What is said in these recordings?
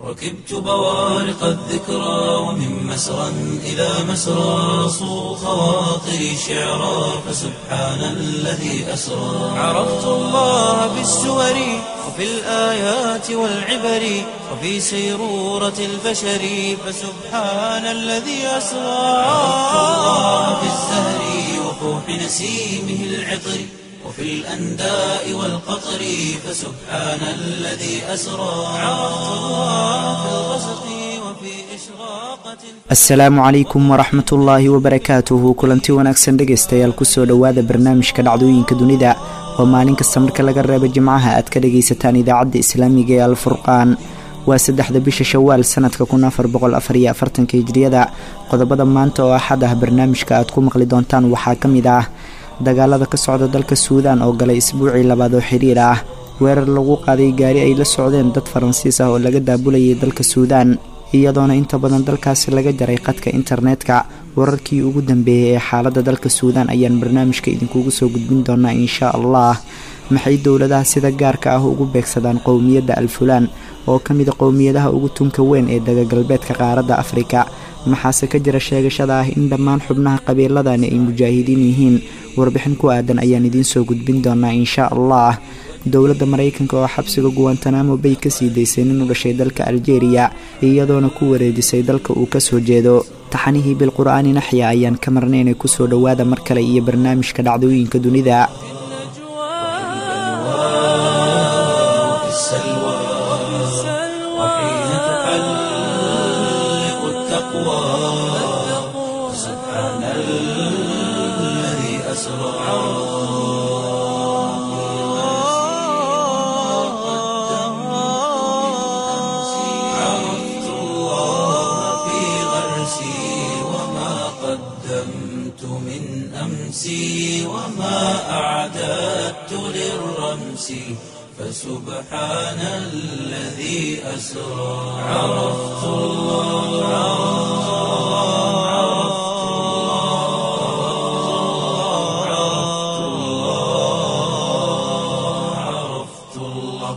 ركبت بوارق الذكرى ومن مسرى إلى مسرى صو خواطري شعرا فسبحان الذي أسرى عرفت الله بالسور وفي الآيات والعبر وفي سيرورة البشر فسبحان الذي أسرى عرفت الله بالزهر وفوح نسيمه العطر وفي الأنداء والقطر فسبحان الذي أسرى عرفت الله في الغسق وفي إشراقة asalaamu calaykum waraxmat ullaahi wabarakaatuhu kulanti wanaagsan dhegaystayaal kusoo dhowaada barnaamijka dhacdooyinka dunida oo maalin kasta marka laga reebo jimcaha aad ka dhagaysataan idaacadda islaamiga ee alfurqaan waa saddexda bisha shawaal sanadka kun afar boqol afar iyo afartanka hijriyada qodobada maanta oo axad ah barnaamijka aad ku maqli doontaan waxaa ka mid ah dagaalada ka socda dalka suudaan oo galay isbuucii labaad oo xiriir ah weerar lagu qaaday gaari ay la socdeen dad faransiis ah oo laga daabulayay dalka suudaan iyadoona inta badan dalkaasi laga jaray qadka internetka wararkii ugu dambeeyey ee xaaladda dalka suudaan ayaan barnaamijka idinkugu soo gudbin doonaa inshaa allah maxay dowladaha sida gaarka ah ugu beegsadaan qowmiyadda alfulaan oo ka mida qowmiyadaha ugu tunka weyn ee dagagalbeedka qaaradda afrika maxaase ka jira sheegashada ah in dhammaan xubnaha qabiiladani ay mujaahidiin yihiin warbixin ku aadan ayaan idiin soo gudbin doonaa inshaa allah dowladda maraykanka oo xabsiga guwantanamo bay kasii daysay nin u dhashay dalka aljeeriya iyadoona ku wareejisay dalka uu kasoo jeedo taxanihii bilqur-aani naxya ayaan ka marnay inay kusoo dhowaada mar kale iyo barnaamijka dhacdooyinka dunida في السلوى وحين تحلق التقوى سبحان الذي أسرى عرفت الله في غرسي وما قدمت من أمسي وما أعددت للرمس فسبحان الذي أسرى عرفت الله عرفت الله عرفت الله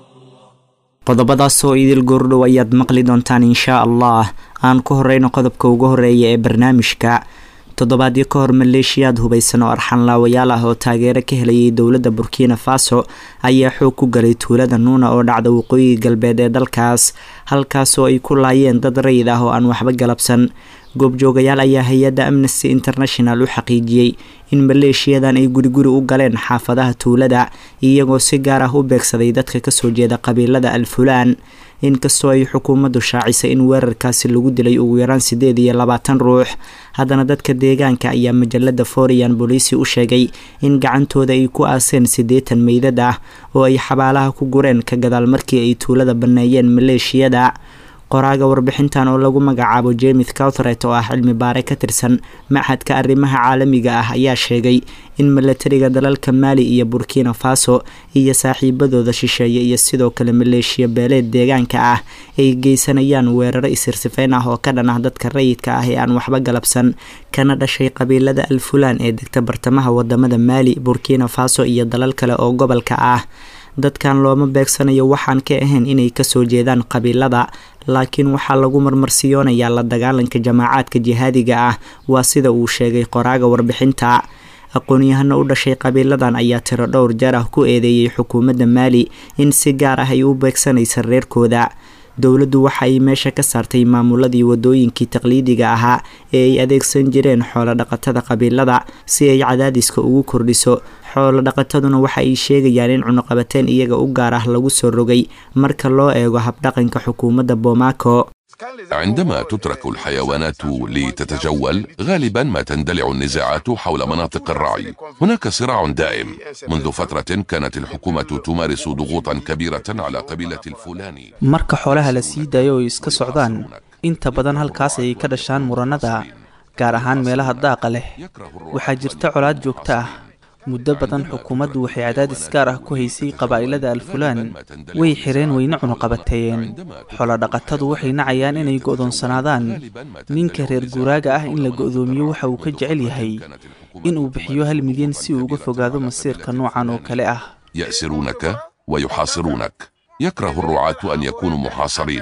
qodobadaas oo idil goordhow ayaad maqli doontaan inshaa allah aan ku horeyno qodobka ugu horeeya ee barnaamijka toddobaadyo ka hor maleeshiyaad hubaysan oo arxanlaawayaal ah oo taageero ka helayay dowladda burkina faso ayaa xoog ku galay tuulada nuuna oo dhacda waqooyiga galbeed ee dalkaas halkaasoo ay ku laayeen dad rayid ah oo aan waxba galabsan goobjoogayaal ayaa hay-adda amnesty international u xaqiijiyey in maleeshiyadan ay guriguri u galeen xaafadaha tuulada iyagoo si gaar ah u beegsaday dadka kasoo jeeda qabiilada alfulaan inkastoo ay xukuumaddu shaacisay in weerarkaasi lagu dilay ugu yaraan sideed iyo labaatan ruux haddana dadka deegaanka ayaa majalada forian boliisi u sheegay in gacantooda ay ku aaseen siddeetan meydad ah oo ay xabaalaha ku gureen ka gadaal markii ay tuulada banneeyeen maleeshiyada qoraaga warbixintan oo lagu magacaabo jemith cowthret oo ah cilmi baare ka tirsan machadka arrimaha caalamiga ah ayaa sheegay in milatariga dalalka maali iyo burkina faso iyo saaxiibadooda shisheeye iyo sidoo kale maleeshiya beeleed deegaanka ah ay geysanayaan weeraro isirsifeyn ah oo ka dhan ah dadka rayidka ah ee aan waxba galabsan kana dhashay qabiilada alfulaan ee degta bartamaha wadamada maali burkina faso iyo dalal kale oo gobolka ah dadkan looma beegsanayo waxaan ka ahayn inay kasoo jeedaan qabiilada laakiin waxaa lagu marmarsiyoonayaa la dagaalanka jamaacaadka jihaadiga ah waa sida uu sheegay qoraaga warbixinta aqoon-yahano u dhashay qabiiladan ayaa tiro dhowr jeer ah ku eedeeyey xukuumadda maali in si gaar ah ay u beegsanaysa reerkooda dowladdu waxa ay meesha ka saartay maamuladii wadooyinkii taqliidiga ahaa ee ay adeegsan jireen xoolo dhaqatada qabiilada si ay cadaadiska ugu kordhiso xoolo dhaqataduna waxa ay sheegayaan in cunuqabateen iyaga u gaar ah lagu soo rogay marka loo eego habdhaqanka xukuumadda bomaco عندما تترك الحيوانات لتتجول غالبا ما تندلع النزاعات حول مناطق الرعي هناك صراع دائم منذ فترة كانت الحكومة تمارس ضغوطا كبيرة على قبيلة الفلاني marka xoolaha la sii daayo oo ay iska socdaan inta badan halkaas ayay ka dhashaan murannada gaar ahaan meelaha daaqa leh waxaa jirta colaad joogto ah muddo badan xukuumaddu waxay cadaadis gaar ah ku haysay qabaa'ilada alfulaan way xireen wayna cunuqabateeyeen xoolodhaqatadu waxay nacayaan inay go'doonsanaadaan ninka reer guuraaga ah in la go'doomiyo waxa uu ka jecel yahay inuu bixiyo hal milyan si uu uga fogaado masiirka noocan oo kale ah يأسرونك ويحاصرونك يكره الرعاة أن يكونوا محاصرين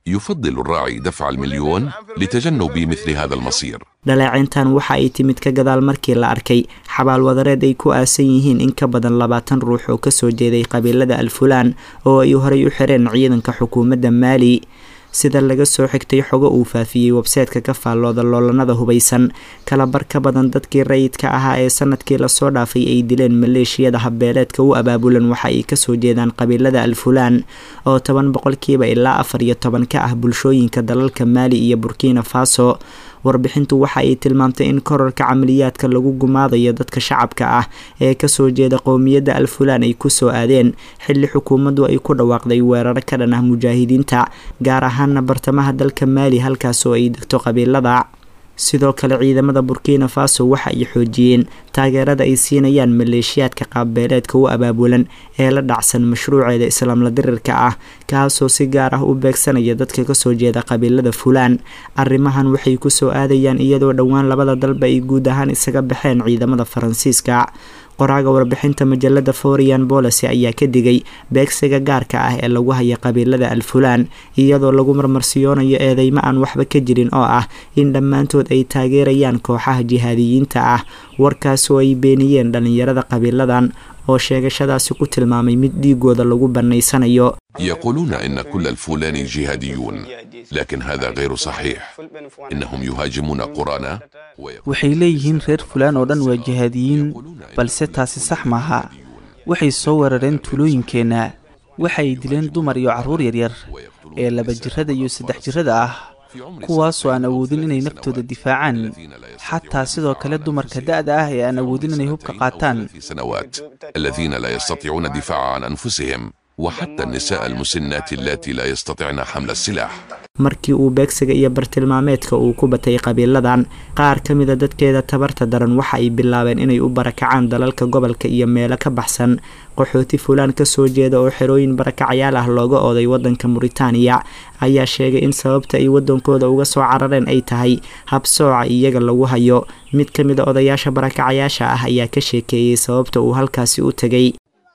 يفضل الراعي دفع المليون لتجنب مثل هذا المصير dhaleecayntan waxa ay timid ka gadaal markii la arkay xabaal wadareed ay ku aasan yihiin in ka badan labaatan ruux oo kasoo jeeday qabiilada alfulaan oo ay horey u xireen ciidanka xukuumadda maali sida laga soo xigtay xogo uu faafiyey websaytka ka faallooda loolanada hubaysan kalabar ka badan dadkii rayidka ahaa ee sanadkii lasoo dhaafay ay dileen maleeshiyada habbeeleedka u abaabulan waxa ay kasoo jeedaan qabiilada alfulaan oo toban boqolkiiba ilaa afar iyo toban ka ah bulshooyinka dalalka maali iyo burkina faso warbixintu waxa ay tilmaamtay in korarka camaliyaadka lagu gumaadayo dadka shacabka ah ee kasoo jeeda qowmiyadda alfulaan ay kusoo aadeen xilli xukuumaddu ay ku dhawaaqday weeraro ka dhan ah mujaahidiinta gaar ahaana bartamaha dalka maali halkaasoo ay degto qabiilada sidoo kale ciidamada burkina faso waxa ay xoojiyeen taageerada ay siinayaan maleeshiyaadka qaabbeeleedka u abaabulan ee la dhacsan mashruuceeda islaamla dirirka ah kaasoo si gaar ah u beegsanaya dadka kasoo jeeda qabiilada fulaan arrimahan waxay kusoo aadayaan iyadoo dhowaan labada dalba ay guud ahaan isaga baxeen ciidamada faransiiska qoraaga warbixinta majalada forian bolicy ayaa ka digay beegsiga gaarka ah ee lagu haya qabiilada alfulaan iyadoo lagu marmarsiyoonayo eedeymo aan waxba ka jirin oo ah in dhammaantood ay taageerayaan kooxaha jihaadiyiinta ah warkaasoo ay beeniyeen dhallinyarada qabiiladan oo sheegashadaasi ku tilmaamay mid dhiigooda lagu bannaysanayo يقولون إن كل الفلان جهاديون لكن هذا غير صحيح إنهم يهاجمون قرانا waxay leeyihiin reer fulaan oo dhan waa jihaadiyiin balse taasi sax maaha waxay soo weerareen tuulooyinkeenna waxay dileen dumar iyo carruur yaryar ee laba jirrada iyo saddex jirrada ah kuwaasoo aan awoodin inay naftooda difaacaan xataa sidoo kale dumarka da'da ah ee aan awoodin inay hubka qaataan في سنوات الذين لا يستطيعون الدفاع عن أنفسهم وحتى النساء المسنات اللاتي لا يستطعن حمل السلاح markii uu beegsiga iyo bartilmaameedka uu ku batay qabiiladan qaar ka mida dadkeeda tabarta daran waxa ay bilaabeen inay u barakacaan dalalka gobolka iyo meelo ka baxsan qaxooti fulaan kasoo jeeda oo xerooyin barakacayaal ah looga ooday wadanka muritaaniya ayaa sheegay in sababta ay wadankooda uga soo carareen ay tahay habsooca iyaga lagu hayo mid ka mida odayaasha barakacayaasha ah ayaa ka sheekeeyey sababta uu halkaasi u tegay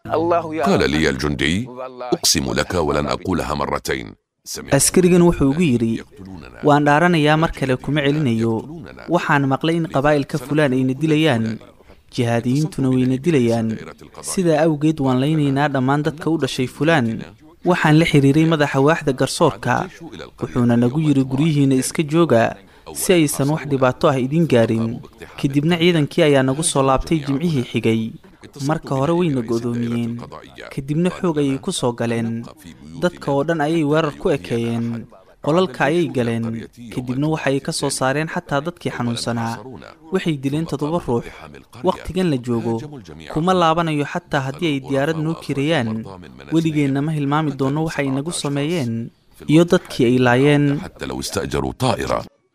قال لي الجندي أقسم لك ولن أقولها مرتين سمعت askarigan wuxuu igu yidhi يقتلوننا waan dhaaranayaa mar kale kuma celinayo waxaan maqlay in qabaa'ilka fulaan ayna dilayaan jihaadiyiintuna wayna dilayaan sidaa awgeed waan laynaynaa dhammaan dadka u dhashay fulaan waxaan la xiriiray madaxa waaxda garsoorka wuxuuna nagu yidhi guryihiinna iska jooga si aysan wax dhibaato ah idiin gaarin kadibna ciidankii ayaa nagu soo laabtay jimcihii xigay marka hore wayna go'doomiyeen kadibna xoog ayay ku soo galeen dadka oo dhan ayay weerar ku ekeeyeen qolalka ayay galeen kadibna waxay ka soo saareen xataa dadkii xanuunsanaa waxay dileen toddoba ruux wakhtigan la joogo kuma laabanayo xataa haddii ay diyaarad noo kirayaan weligeenna ma hilmaami doonno waxay nagu sameeyeen iyo dadkii ay laayeen حتى لو استأجروا طائرة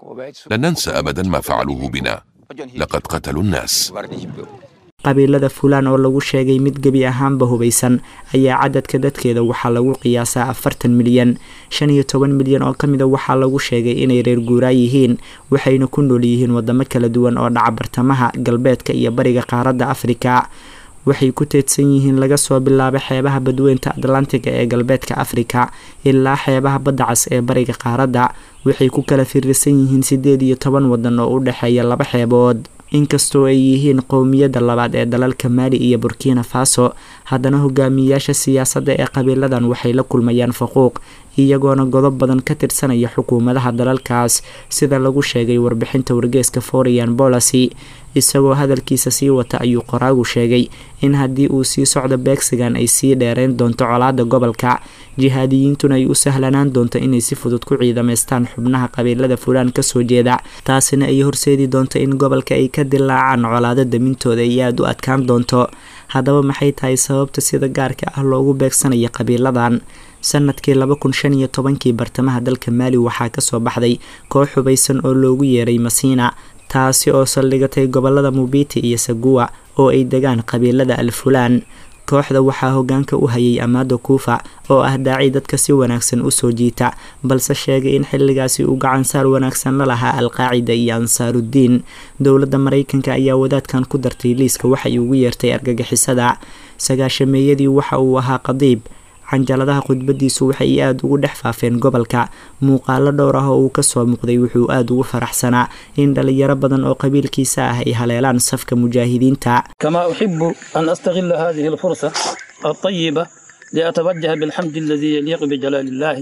لن ننسى أبدا ما فعلوه بنا لقد قتلوا الناس qabiilada fulaan oo lagu sheegay mid gebi ahaanba hubaysan ayaa cadadka dadkeeda waxaa lagu qiyaasaa afartan milyan shan iyo toban milyan oo ka mida waxaa lagu sheegay inay reer guuraa yihiin waxayna ku nool yihiin wadamo kala duwan oo dhaca bartamaha galbeedka iyo bariga qaaradda afrika waxay ku teedsan yihiin laga soo bilaabo xeebaha badweynta atlantiga ee galbeedka afrika ilaa xeebaha badda cas ee bariga qaaradda waxay ku kala firirsan yihiin sideed iyo toban wadan oo u dhexeeya laba xeebood inkastoo ay yihiin qowmiyadda labaad ee dalalka maali iyo burkina faso haddana hogaamiyayaasha siyaasadda ee qabiiladan waxay la kulmayaan faquuq iyagoona godob badan ka tirsanaya xukuumadaha dalalkaas sida lagu sheegay warbixinta wargeeska forian bolacy isagoo hadalkiisa sii wata ayuu qoraagu sheegay in haddii uu sii socdo beegsigan ay sii dheereyn doonto colaada gobolka jihaadiyiintuna ay u sahlanaan doonto inay si fudud ku ciidamaystaan xubnaha qabiilada fulaan kasoo jeeda taasina ay horseedi doonto in gobolka ay ka dilaacaan colaado damintooda ay aada u adkaan doonto haddaba maxay tahay sababta sida gaarka ah loogu beegsanaya qabiiladan sanadkii laba kun shan iyo tobankii bartamaha dalka maali waxaa kasoo baxday koox hubaysan oo loogu yeeray masiina taasi oo saldhigatay gobolada mubiti iyo saguwa oo ay degaan qabiilada alfulaan kooxda waxaa hogaanka u hayay amaado kuufa oo ah daaci dadka si wanaagsan usoo jiita balse sheegay in xilligaasi uu gacansaar wanaagsan la lahaa alqaacida iyo ansaarudiin dowladda maraykanka ayaa wadaadkan ku dartay liiska waxay ugu yeertay argagixisada sagaashameeyadii waxa uu ahaa qadiib canjaladaha khudbadiisu waxay aada ugu dhex faafeen gobolka muuqaalo dhowr ah oo uu kasoo muuqday wuxuu aada ugu faraxsanaa in dhalinyaro badan oo qabiilkiisa ah ay haleelaan safka mujaahidiinta كما أحب أن أستغل هذه الفرصة الطيبة لأتوجه بالحمد الذي يليق بجلال الله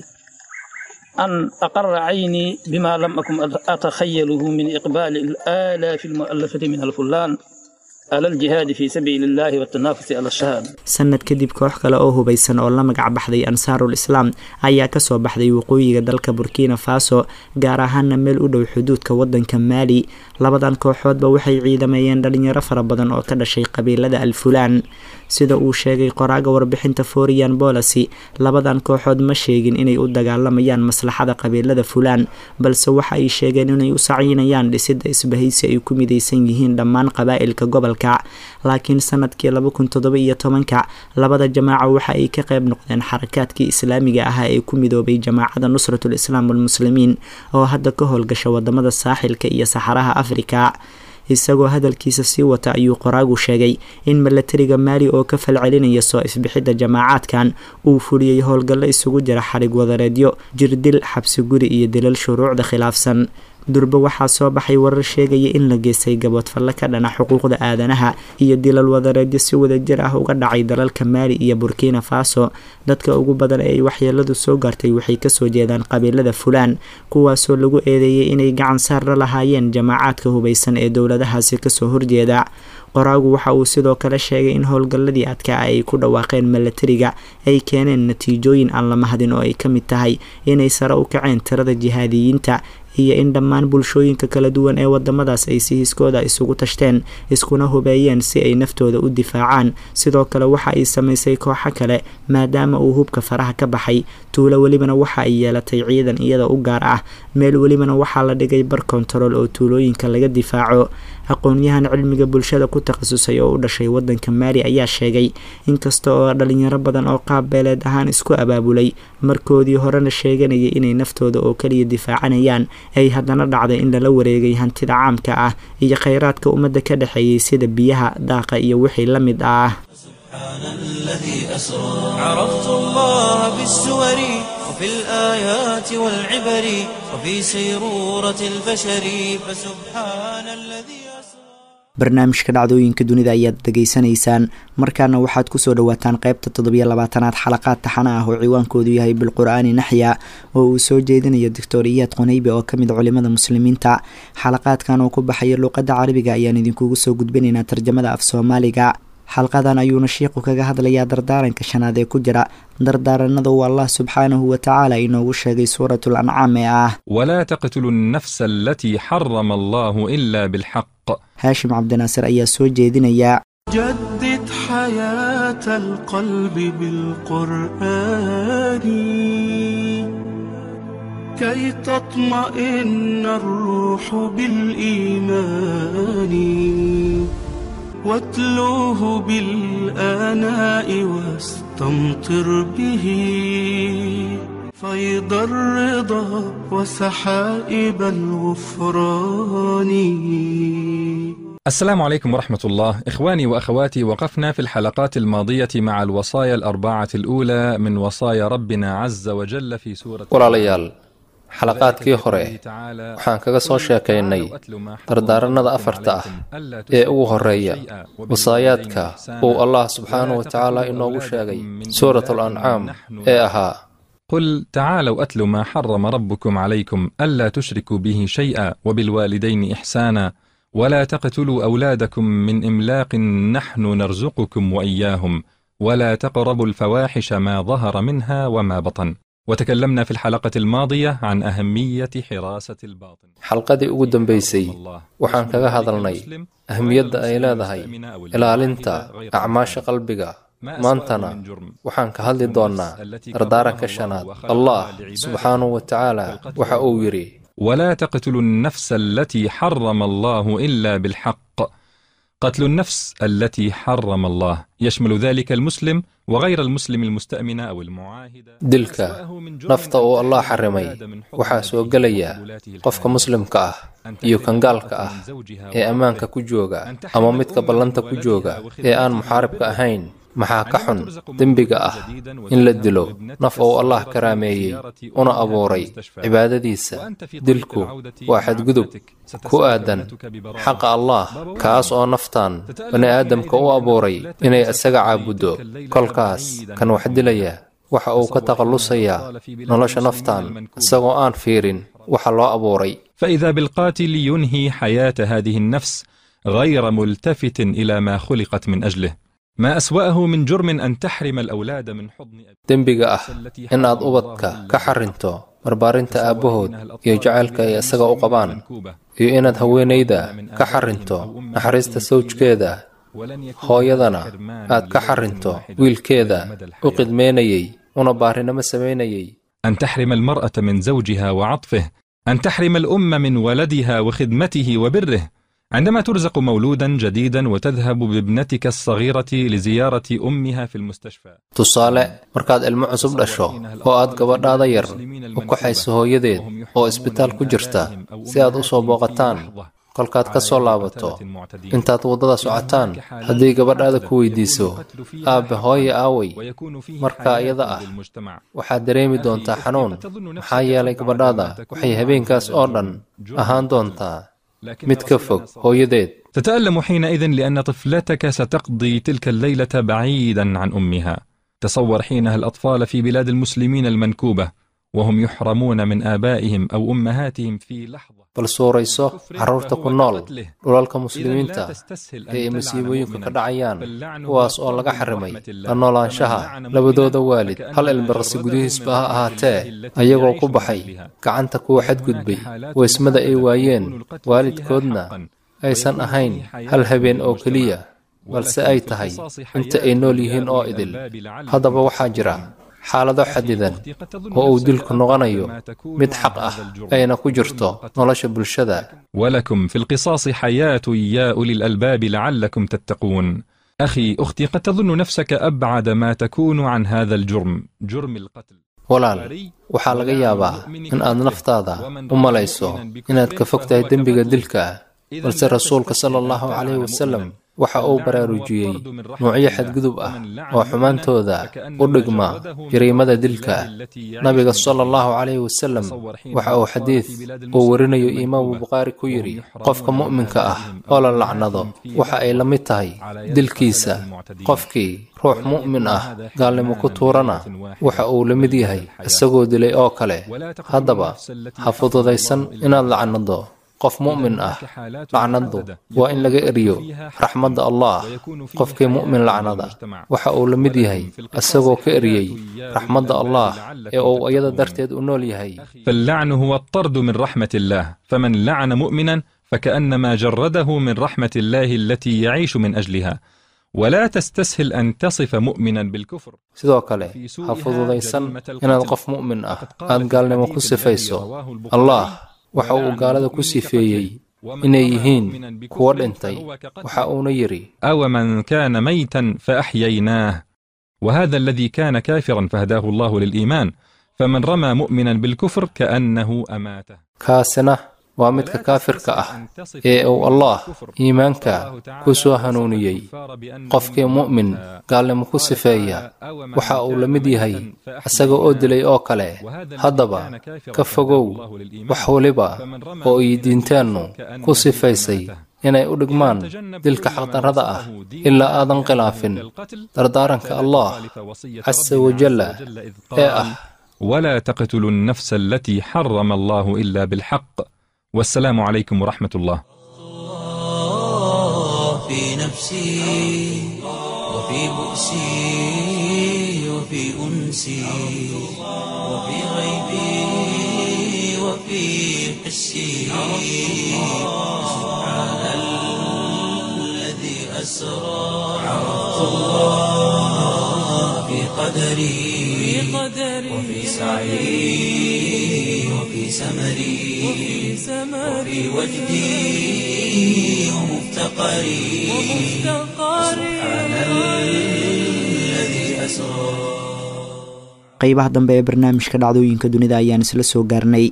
أن أقر عيني بما لم أكن أتخيله من إقبال الآلاف المؤلفة من الفلان على الجهاد في سبيل الله والتنافس على الشهادة sanad kadib koox kale oo hubaysan oo la magac baxday ansaarul islaam ayaa kasoo baxday waqooyiga dalka burkina faso gaar ahaana meel u dhow xuduudka wadanka maali labadan kooxoodba waxay ciidameeyeen dhalinyaro fara badan oo ka dhashay qabiilada alfulaan sida uu sheegay qoraaga warbixinta forian bolacy labadan kooxood ma sheegin inay u dagaalamayaan maslaxada qabiilada fulaan balse waxa ay sheegeen inay u saciinayaan dhisida isbahaysi ay ku midaysan yihiin dhammaan qabaa'ilka gobolka laakiin sanadkii laba kun toddoba iyo tobanka labada jamaaca waxa ay ka qayb noqdeen xarakaadkii islaamiga ahaa ee ku midoobay jamaacada nusratul islaam walmuslimiin oo hadda ka howlgasha wadamada saaxilka iyo saxaraha afrika isagoo hadalkiisa sii wata ayuu qoraagu sheegay in milatariga maali oo ka falcelinaya soo ifbixidda jamaacaadkan uu fuliyey howlgallo isugu jira xarig wadareedyo jirdil xabsi guri iyo dilal shuruucda khilaafsan durbe waxaa soo baxay warar sheegaya in la geystay gaboodfalle ka dhana xuquuqda aadanaha iyo dilal wadareedyo si wadajir ah uga dhacay dalalka maali iyo burkina faso dadka ugu badan ee ay waxyeeladu soo gaartay waxay kasoo jeedaan qabiilada fulaan kuwaasoo lagu eedeeyay inay gacan saar la lahaayeen jamaacaadka hubaysan ee dowladahaasi kasoo horjeeda qoraagu waxa uu sidoo kale sheegay in howlgalladii adkaa ay ku dhawaaqeen milatariga ay keeneen natiijooyin aan la mahadin oo ay ka mid tahay inay sare u kaceen tirada jihaadiyiinta iyo in dhammaan bulshooyinka kala duwan ee wadamadaas ay si hiskooda isugu tashteen iskuna hubeeyeen si ay naftooda u difaacaan sidoo kale waxa ay samaysay kooxo kale maadaama uu hubka faraha ka baxay tuulo welibana waxa ay yeelatay ciidan iyada u gaar ah meel welibana waxaa la dhigay bar kontarool oo tuulooyinka laga difaaco aqoon-yahan cilmiga bulshada ku takhasusay oo u dhashay wadanka maali ayaa sheegay inkasta oo dhalinyaro badan oo qaab beeleed ahaan isku abaabulay markoodii horena sheeganayay inay naftooda oo kaliya difaacanayaan ay haddana dhacday in lala wareegay hantida caamka ah iyo kheyraadka ummadda ka dhexeeyay sida biyaha daaqa iyo wixii la mid ah عرفت الله بالسور وفي الآيات والعبر وفي سيرورة البشر فسبحان الذي أسرى barnaamijka dhacdooyinka dunida ayaad dhegaysanaysaan markaana waxaad kusoo dhawaataan qeybta toddobiyo labaatanaad xalaqaad taxana ah oo ciwaankoodu yahay bilqur-aani naxya oo uu soo jeedinayo doctor iyaad qonaybe oo kamid culimada muslimiinta xalaqaadkan oo ku baxaya luuqadda carabiga ayaan idinkugu soo gudbinaynaa tarjamada af soomaaliga xalqadan ayuuna shiiqu kaga hadlayaa dardaaranka shanaad ee ku jira dardaaranada uu allah subxaanahu watacaala inoogu sheegay suuratul ancaam ee ah ولا تقتلوا النفس التي حرم الله إلا بالحق haashim cabdinaasir ayaa soo jeedinaya جدد حياة القلب بالقرآن كي تطمئن الروح بالإيمان واتلوه بالآناء واستمطر به فيض الرضا وسحائب الغفران السلام عليكم ورحمة الله إخواني وأخواتي وقفنا في الحلقات الماضية مع الوصايا الأربعة الأولى من وصايا ربنا عز وجل في سورة walaalayaal xalaqaadkii hore waxaan kaga soo sheekaynay dardaaranada afarta ah ee ugu horeeya wasaayaadka uu allah subxaanahu wa tacaala inoogu sheegay suurat alancaam ee ahaa قل تعالوا أتل ما حرم ربكم عليكم ألا تشركوا به شيئا وبالوالدين إحسانا ولا تقتلوا أولادكم من إملاق نحن نرزقكم وإياهم ولا تقربوا الفواحش ما ظهر منها وما بطن وتكلمنا في الحلقة الماضية عن أهمية حراسة الباطن xalqadii ugu dambaysay waxaan kaga hadalnay ahmiyadda ay leedahay ilaalinta acmaasha qalbiga maantana waxaan ka hadli doonnaa dardaaranka shanaad allah subxaanahu wa tacaala waxa uu yidhi ولا تقتلوا النفس التي حرم الله إلا بالحق قتل النفس التي حرم الله يشمل ذلك المسلم وغير المسلم المستأمن أو المعاهد dilka nafta uu allah xarimay waxaa soo gelaya qofka muslimka ah iyo kan gaalka ah ee ammaanka ku jooga ama midka ballanta ku jooga ee aan muxaaribka ahayn maxaa ka xun dembiga ah in la dilo naf uu allah karaameeyey una abuuray cibaadadiisa dilku waa xadgudub ku aadan xaqa allah kaas oo naftan bani aadamka u abuuray inay isaga caabuddo kolkaas kan wax dilaya waxa uu ka takhallusayaa nolosha naftan isagoo aan fiirin waxa loo abuuray فإذا بالقاتل ينهي حياة هذه النفس غير ملتفت إلى ما خلقت من أجله ما أسوأه من جرم أن تحرم الأولاد من حضن dembiga ah inaad ubadka ka xarinto barbaarinta aabbahood iyo jacaylka ay isaga u qabaan iyo inaad haweenayda ka xarinto naxariista sawjkeeda hooyadana aad ka xarinto wiilkeeda u qidmeynayey una baarinimo samaynayey أن تحرم المرأة من زوجها وعطفه أن تحرم الأم من ولدها وخدمته وبره عندما ترزق مولودا جديدا وتذهب بابنتك الصغيرة لزيارة أمها في المستشفى tusaale markaad ilmo cusub dhasho oo aad gabadhaada yar u kaxayso hooyadeed oo isbitaal ku jirta si aad u soo booqataan kolkaad ka soo laabato intaad waddada socotaan haddii gabadhaada ku weydiiso aabbe hooye aaway marka iyada ah waxaad dareemi doontaa xanuun maxaa yeelay gabadhaada waxay habeenkaas oo dhan ahaan doontaa mid ka fog hooyadeed تتألم حينئذ لأن طفلتك ستقضي تلك الليلة بعيدا عن أمها تصور حينها الأطفال في بلاد المسلمين المنكوبة وهم يحرمون من آبائهم أو أمهاتهم في لحظة bal suurayso carruurta ku nool dhulalka muslimiinta ee ay masiibooyinka ka dhacayaan kuwaas oo laga xarimay la noolaanshaha labadooda waalid hal ilbirqsi gudihiisba ha ahaatee ayagoo ku baxay gacanta kuwa xadgudbay weysmada ay waayeen waalidkoodna aysan ahayn hal habeen oo keliya balse ay tahay inta ay nool yihiin oo idil haddaba waxaa jira xaalado xadidan oo uu dilku noqonayo mid xaq ah ayna ku jirto nolosha bulshada ولكم في القصاص حياة يا أولي الألباب لعلكم تتقون أخي أختي قد تظن نفسك أبعد ما تكون عن هذا الجرم جرم القتل walaal waxaa laga yaabaa in aad naftaada u malayso inaad ka fog tahay dembiga dilka balse rasuulka sala allahu calayhi wasalam waxa uu baraarujiyey nuucyo xadgudub ah oo xumaantooda u dhigma jariimada dilka nabiga sala allahu calayhi wasalam waxa uu xadiid uu warinayo imaamu bukhaari ku yidhi qofka mu'minka ah oo la lacnado waxa ay la mid tahay dilkiisa qofkii ruux mu'min ah gaalnimo ku tuurana waxa uu la mid yahay isagoo dilay oo kale haddaba ha fududaysan inaad lacnado qof mu'min ah lacnadu waa in laga eriyo raxmadda allah qofkii mu'min lacnada waxa uu la mid yahay isagoo ka eriyey raxmadda allah ee uu iyada darteed u nool yahay فاللعن هو الطرد من رحمة الله فمن لعن مؤمنا فكأنما جرده من رحمة الله التي يعيش من أجلها ولا تستسهل أن تصف مؤمنا بالكفر sidoo kale ha fududaysan inaad qof mu'min ah aad gaalnimo ku sifayso allah waxa uu gaalada ku sifeeyey inay yihiin kuwo dhintay waxa uuna yidhi أو من كان ميتا فأحييناه وهذا الذي كان كافرا فهداه الله للإيمان فمن رمى مؤمنا بالكفر كأنه أماته kaasina waa midka kaafirka ah ee uu allah iimaanka ku soo hanuuniyey qofkii mu'min gaalnimo ku sifeeya waxa uu la mid yahay isaga oo dilay oo kale haddaba ka fogow wax waliba oo ay diinteennu ku sifaysay inay u dhigmaan dilka xaqdarrada ah ilaa aadan khilaafin dardaaranka allah casa wajalla ee ah ولا تقتلوا النفس التي حرم الله إلا بالحق والسلام عليكم ورحمة الله في نفسي وفي بؤسي وفي أنسي وفي غيبي وفي حسي سبحان الذي أسرى عرفت الله في قدري وفي سعي وفي سمري وفي وجدي ومفتقري سبحان الذي أسرى qaybaha dambe ee barnaamijka dhacdooyinka dunida ayaan isla soo gaarnay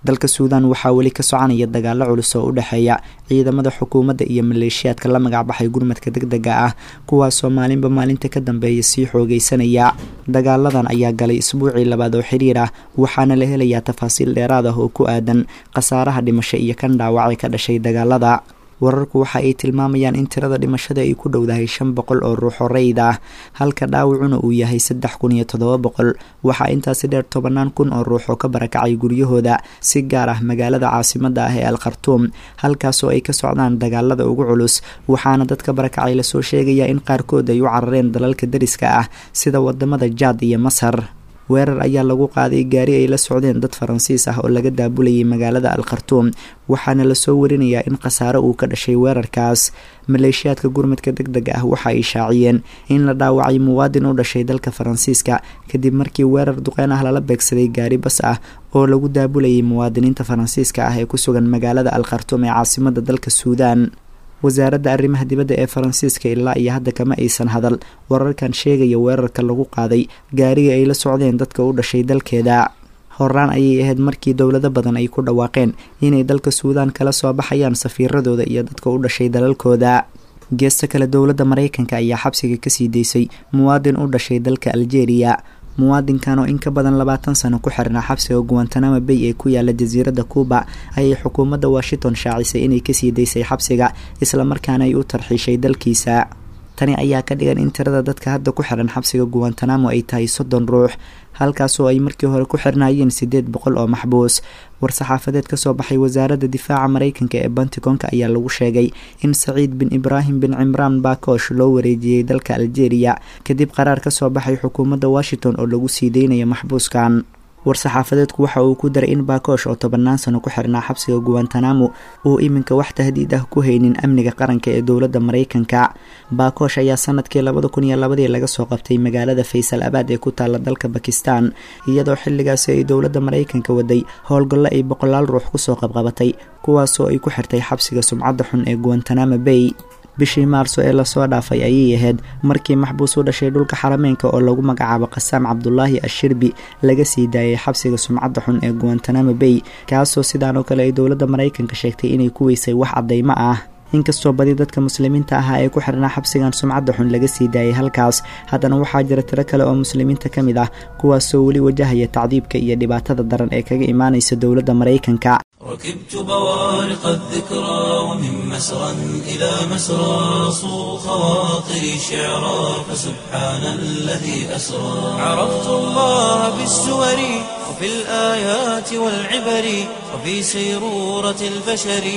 dalka suudaan waxaa weli ka soconaya dagaalo culus oo u dhexeeya ciidamada xukuumadda iyo maleeshiyaadka la magacbaxay gurmadka deg dega ah kuwaasoo maalinba maalinta ka dambeeya sii xoogeysanaya dagaaladan ayaa galay isbuucii labaad oo xiriir ah waxaana la helayaa tafaasiil dheeraad ah oo ku aadan khasaaraha dhimasho iyo kan dhaawacay ka dhashay dagaalada wararku waxa ay tilmaamayaan in tirada dhimashada ay ku dhowdahay shan boqol oo ruux oo rayid ah halka dhaawacuna uu yahay saddex kun iyo toddoba boqol waxaa intaasi dheer tobanaan kun oo ruux oo ka barakacay guryahooda si gaar ah magaalada caasimada ah ee al khartuum halkaasoo ay ka socdaan dagaalada ugu culus waxaana dadka barakacay lasoo sheegayaa in qaarkood ay u carareen dalalka dariska ah sida wadamada jaad iyo masar weerar ayaa lagu qaaday gaari ay la socdeen dad faransiis ah oo laga daabulayay magaalada al khartuum waxaana lasoo warinayaa in khasaare uu ka dhashay weerarkaas maleeshiyaadka gurmadka deg deg ah waxa ay shaaciyeen in la dhaawacay muwaadin u dhashay dalka faransiiska kadib markii weerar duqeyn ah lala beegsaday gaari bas ah oo lagu daabulayay muwaadiniinta faransiiska ah ee ku sugan magaalada al khartuum ee caasimada dalka suudaan wasaaradda arrimaha dibadda ee faransiiska ilaa iyo hadda kama aysan hadal wararkan sheegaya weerarka lagu qaaday gaariga ay la socdeen dadka u dhashay dalkeeda horaan ayay ahayd markii dowlado badan ay ku dhawaaqeen inay dalka suudaan kala soo baxayaan safiiradooda iyo dadka u dhashay dalalkooda geesta kale dowladda maraykanka ayaa xabsiga kasii daysay muwaadin u dhashay dalka aljeeriya muwaadinkan oo in ka badan labaatan sano ku xirnaa xabsiga guantanamo bay ee ku yaala jasiiradda cuuba ayay xukuumadda washington shaacisay inay kasii daysay xabsiga islamarkaana ay u tarxiishay dalkiisa tani ayaa ka dhigan in tirada dadka hadda ku xiran xabsiga guantanamo ay tahay soddon ruux halkaasoo ay markii hore ku xirnaayeen siddeed boqol oo maxbuus war-saxaafadeed kasoo baxay wasaaradda difaaca maraykanka ee bantigonka ayaa lagu sheegay in saciid bin ibraahim bin cimraan baakoosh loo wareejiyey dalka aljeeriya kadib qaraar kasoo baxay xukuumadda washington oo lagu sii deynayo maxbuuskan war-saxaafadeedku waxa uu ku daray in baakoosh oo tobannaan sano ku xirnaa xabsiga guantanamo uu iminka wax tahdiid ah ku haynin amniga qaranka ee dowladda maraykanka baakoosh ayaa sanadkii labada kun iyo labadii laga soo qabtay magaalada faysal abaad ee ku taala dalka bakistan iyadoo xilligaasi ay dowladda maraykanka waday howlgallo ay boqolaal ruux kusoo qabqabatay kuwaasoo ay ku xirtay xabsiga sumcadda xun ee guantanamo bay bishii maarso ee lasoo dhaafay ayay ahayd markii maxbuus u dhashay dhulka xarameynka oo lagu magacaabo qasaam cabdulaahi ashirbi laga sii daayay xabsiga sumcadda xun ee guantanamo bay kaasoo sidaan oo kale ay dowladda maraykanka sheegtay inay ku weysay wax caddaymo ah inkastoo badi dadka muslimiinta ahaa ee ku xirnaa xabsigan sumcadda xun laga sii daayay halkaas haddana waxaa jira tiro kale oo muslimiinta ka mid ah kuwaasoo weli wajahaya tacdiibka iyo dhibaatada daran ee kaga imaanaysa dowladda maraykanka ركبت بوارق الذكرى ومن مسرى إلى مسرى صو خواطري شعرا فسبحان الذي أسرى عرفت الله بالسور وفي الآيات والعبر وفي سيرورة البشر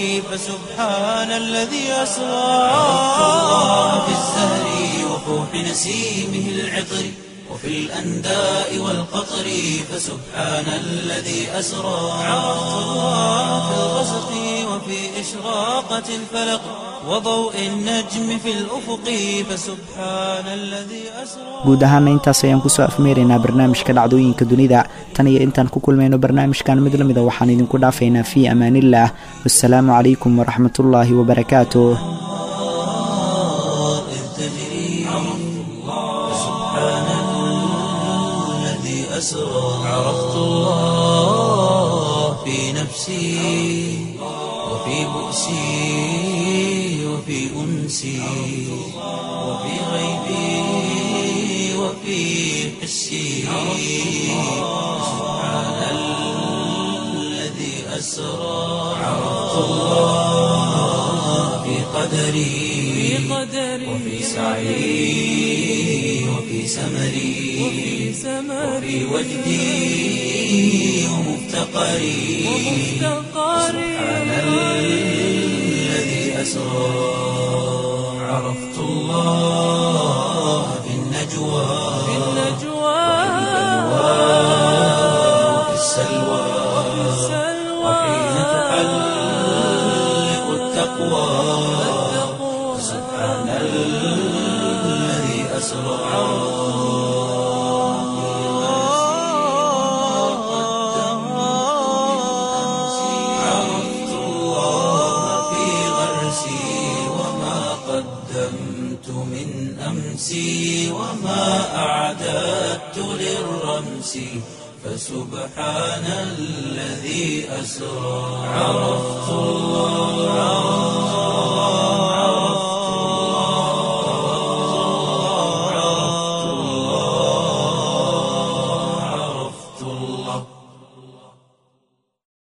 فسبحان الذي أسرى عرفت الله بالزهر وفوح نسيمه العطر وفي الأنداء والقطر فسبحان الذي أسرى عرفت الله في الغسق وفي إشراقة الفلق وضوء النجم في الأفق فسبحان الذي أسرى guud ahaana intaas ayaan kusoo afmeeraynaa barnaamijka dhacdooyinka dunida tan iyo intaan ku kulmayno barnaamijkan mid lamida waxaan idinku dhaafaynaa fii amaaniillah wassalaamu calaykum waraxmatullaahi wabarakaatuh إذ تجري فسبحان الذي أسرى عرفت الله في نفسي وفي بؤسي وفي أنسي وفي غيبي وفي حسي سبحان الذي أسرى عرفت الله في قدري وفي سعي وفي سمري وفي وجدي ومفتقري سبحان الذي أسرى عرفت الله في النجوى وفي السلوى وحين تحلق التقوى سبحان الذي أسرى عرفت الله في غرسي وما قدمت من أمسي وما أعددت للرمس فسبحان الذي أسرى عرفت الله